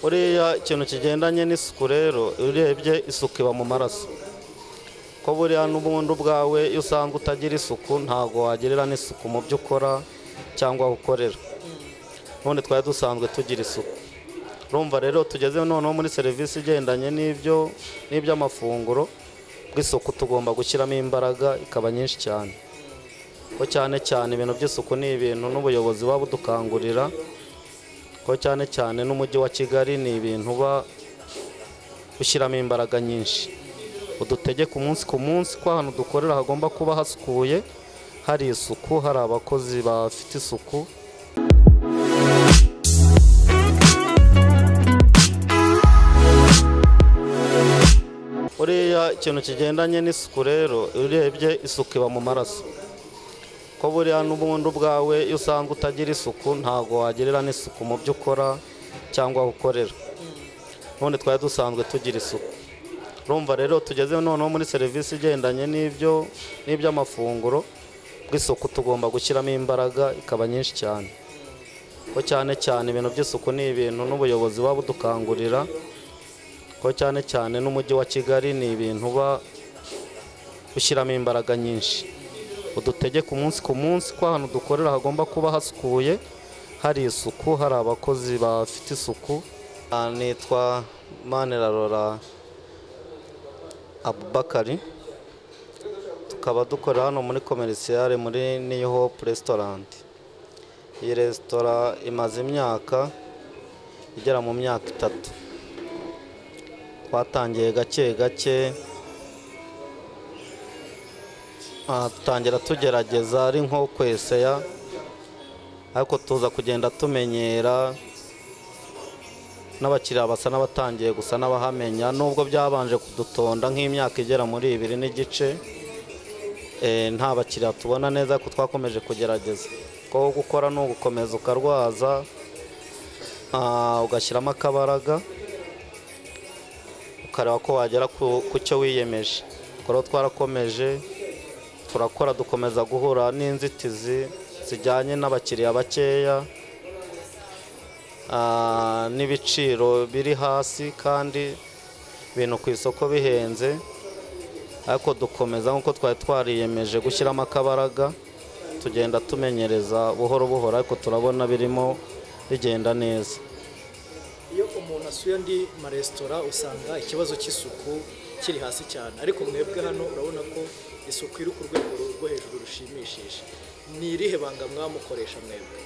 buriya ikintu kigendanye n'isuku rero iyo urebye isuku iba mu maraso ko buriya n'ubundi ubwawe iyo usanga utagira isuku ntabwo wagerera n'isuku mu byo ukora cyangwa aho ukorera none twari dusanzwe tugira isuku urumva rero tugeze noneho muri serivisi igendanye n'ibyo n'iby'amafunguro bw'isuku tugomba gushyiramo imbaraga ikaba nyinshi cyane ko cyane cyane ibintu by'isuku ni ibintu n'ubuyobozi buba budukangurira ko cyane cyane n'umujyi wa kigali ni ibintu uba ushyiramo imbaraga nyinshi udutegeka umunsi ku munsi ko ahantu dukorera hagomba kuba hasukuye hari isuku hari abakozi bafite isuku buriya ikintu kigendanye n'isuku rero iyo urebye isuku iba mu maraso ko buriya n'ubundi ubwawe iyo usanga utagira isuku ntabwo wagerera n'isuku mu byo ukora cyangwa aho ukorera none twari dusanzwe tugira isuku urumva rero tugeze noneho muri serivisi igendanye n'ibyo n'iby'amafunguro bw'isuku tugomba gushyiramo imbaraga ikaba nyinshi cyane ko cyane cyane ibintu by'isuku ni ibintu n'ubuyobozi buba budukangurira ko cyane cyane n'umujyi wa kigali ni ibintu uba ushyiramo imbaraga nyinshi udutegeka umunsi ku munsi ko ahantu dukorera hagomba kuba hasukuye hari isuku hari abakozi bafite isuku Ah, nitwa manerarora abubakari tukaba dukorera hano muri komerisiyare muri new hope restaurant iyi resitora imaze imyaka igera mu myaka itatu twatangiye gake gake Ah, dutangira tugerageza ari nko kweseya ariko tuza kugenda tumenyera n'abakiriya basa n'abatangiye gusa n'abahamenya nubwo byabanje kudutonda nk'imyaka igera muri ibiri n'igice eh, nta bakiriya tubona neza ko twakomeje kugerageza ko gukora ni ugukomeza ukarwaza ah, ugashyiramo akabaraga ukareba ko wagera ku ku cyo wiyemeje ubwo rero twarakomeje turakora dukomeza guhura n'inzitizi zijyanye n'abakiriya bakeya ah, n'ibiciro biri hasi kandi ibintu ku isoko bihenze ariko dukomeza nk'uko twari twariyemeje gushyiramo akabaraga tugenda tumenyereza buhoro buhoro ariko turabona birimo bigenda neza iyo umuntu asuye andi maresitora usanga ikibazo cy'isuku kiri hasi cyane ariko mwebwe hano urabona ko isuku iri ku rwego rwo hejuru rushimishije ni irihe banga mwamukoresha mwebwe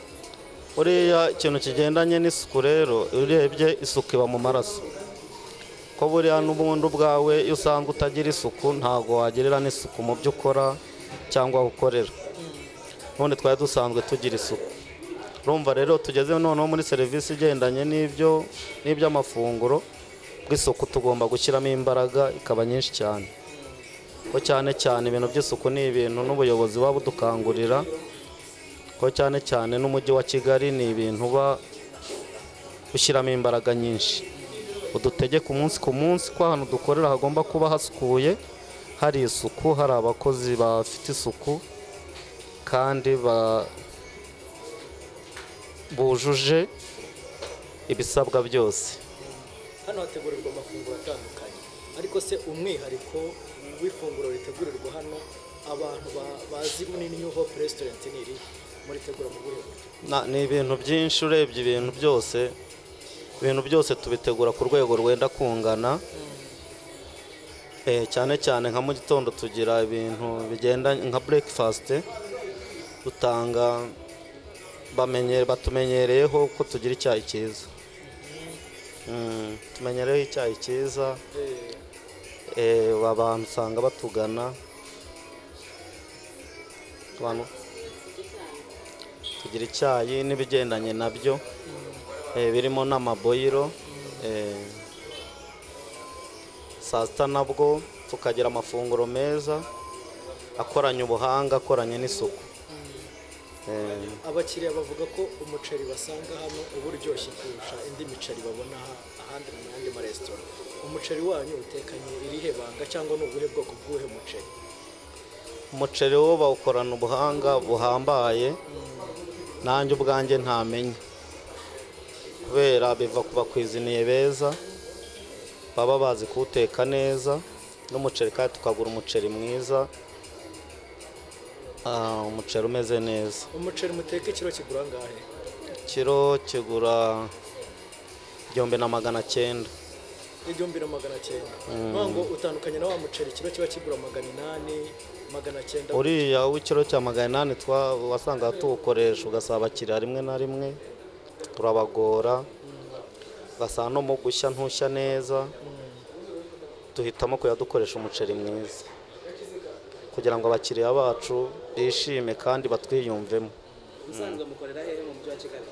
buriya ikintu kigendanye n'isuku rero iyo urebye isuku iba mu maraso ko buriya n'ubundi ubwawe iyo usanga utagira isuku ntabwo wagerera n'isuku mu byo ukora cyangwa aho ukorera none twari dusanzwe tugira isuku urumva rero tugeze noneho muri serivisi igendanye n'ibyo n'iby'amafunguro bw'isuku tugomba gushyiramo imbaraga ikaba nyinshi cyane ko cyane cyane ibintu by'isuku ni ibintu n'ubuyobozi buba budukangurira ko cyane cyane n'umujyi wa kigali ni ibintu uba ushyiramo imbaraga nyinshi udutegeka umunsi ku munsi ko ahantu dukorera hagomba kuba hasukuye hari isuku hari abakozi bafite isuku kandi ba- bujuje ibisabwa byose hano hategurirwa amafunguro atandukanye ariko se umwihariko w'ifunguro ritegurirwa hano abantu ba- bazi muri new hope restaurant ni irihe muritegura mu buhe buryo Na- ni ibintu byinshi urebye ibintu byose ibintu byose tubitegura ku rwego rwenda kungana Eh, cyane cyane nka mu gitondo tugira ibintu bigendanye nka breakfast dutanga bamenye batumenyereyeho ko tugira icyayi cyiza Mm, tumenyereyeho icyayi cyiza Eh, Eh, abantu usanga batugana abantu tugira icyayi n'ibigendanye nabyo eh, birimo n'amaboyiro eh, saa sita nabwo tukagira amafunguro meza akoranye ubuhanga akoranye n'isuku Eh, abakiriya bavuga ko umuceri basanga hano uba uryoshye kurusha indi miceri babona aha- ahandi mu yandi maresitora umuceri wanyu utekanye irihe banga cyangwa ni ubuhe bwoko bw'uhe muceri umuceri wo bawukorana ubuhanga buhambaye nanjye ubwanjye ntamenye kubera biva ku bakwiziniye beza baba bazi kuwuteka neza n'umuceri kandi tukagura umuceri mwiza ah, umuceri umeze neza umuceri muteka ikiro kigura angahe kiro kigura igihumbi na magana cyenda igihumbi na magana cyenda nkuvuga ngo utandukanye na wa muceri kiro kiba kigura magana inani magana cyenda uriya w'ikiro cya magana inani twa- wasangaga tuwukoresha ugasaba abakiriya rimwe na rimwe turabagora ugasanga no mu gushya ntushya neza duhitamo kujya dukoresha umuceri mwiza kugira ngo abakiriya bacu bishime kandi batwiyumvemo usanzwe mukorera hehe mu mujyi wa kigali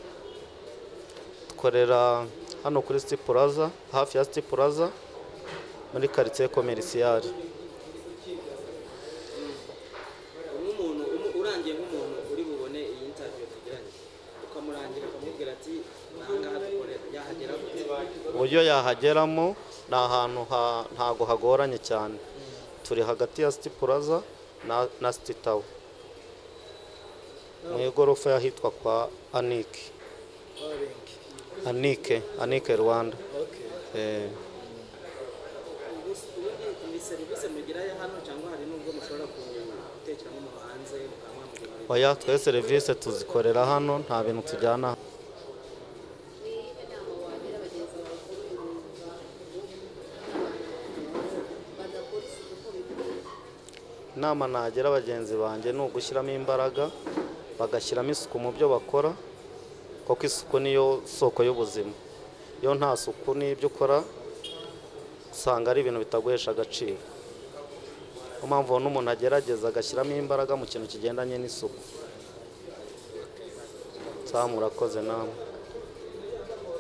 dukorera hano kuri siti puraza hafi ya siti puraza muri karitsiye komerisiyari nk'umuntu umu- urangiye nk'umuntu uri bubone iyi interview tugiranye ukamurangira ukamubwira ati ahangaha dukorera yahagera gute uburyo yahageramo ni ahantu ha- ntago hagoranye cyane turi hagati ya siti puraza na, na siti tawa mu igorofa y'ahitwa kwa anike warenga anike anike rwanda okay eh, Ubus- ubundi ni serivisi mugirayo hano cyangwa hari n'ubwo mushobora gutekera nko mu hanze mukaba mwamugemurira oya twe serivisi tuzikorera hano nta bintu tujyana inama nagira bagenzi banjye ni ugushyiramo imbaraga bagashyiramo isuku mu byo bakora kuko isuku niyo soko y'ubuzima iyo nta suku n'ibyo ukora usanga ari ibintu bitaguhesha agaciro niyo mpamvu ubona umuntu agerageza agashyiramo imbaraga mu kintu kigendanye n'isuku saa murakoze namwe